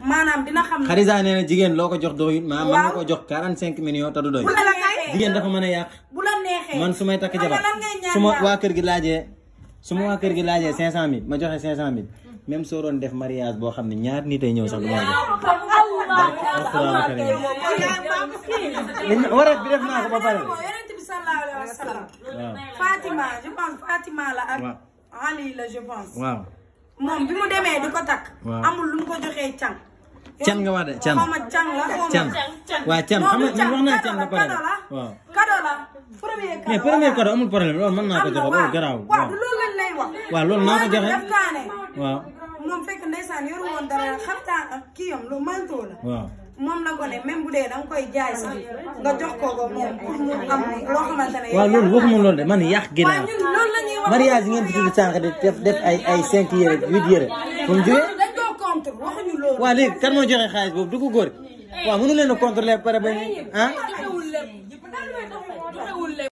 maanaam dina xam ne Xadija nee na jigéen loo ko jox doyut maa mën nga Waaw. ko jox 45 millions te du doy bu la neexee jigéen dafa mën a yàq bu la neexee man su may takk xam jabar nga lan ngay ñaan su ma yàlla? waa kër gi laajee su ma waa kër gi laajee 500000 ma joxe 500000 même soo doon def mariage boo xam ne ñaar nit ay ñëw sax du ma la jox. alxuraan karim wareet bi def naa ko ba pare. yonent bi sallallahu alayhi wa sallam waaw Fatima je pense Fatima la ak waaw. Ali la je pense waaw. moom bi mu demee di ko takk Waaw. amul lu mu ko joxee can can nga wax de can xaw ma can la xaw ma can waaw can xam nga man wax naa can ba pare kado la waaw. kado la premier kado mais premier cadeau amul problème loolu mën naa ko am na joxe waaw loolu garaaw waaw waaw. du loolu lañ lay wax waaw loolu naa ko joxe def kaane waaw moom fekk ndeysaan yoru woon dara xaftaan ak kii yam lu manteau la waaw. moom la ko ne même bu dee da nga koy jaay sax nga jox ko ko moom pour mu am loo xamante ne waaw loolu waxuma loolu de man yàq waaw ginnaaw ñun loolu la ñuy wax mariage yi ngeen fi tudd sànq di def def ay ay cinq yére huit yére fu mu jógee dañ koo contre waxuñu loolu waaw léegi kan moo joxe xaalis boobu du ko góor waaw mënu leen a contrôler pare ba ah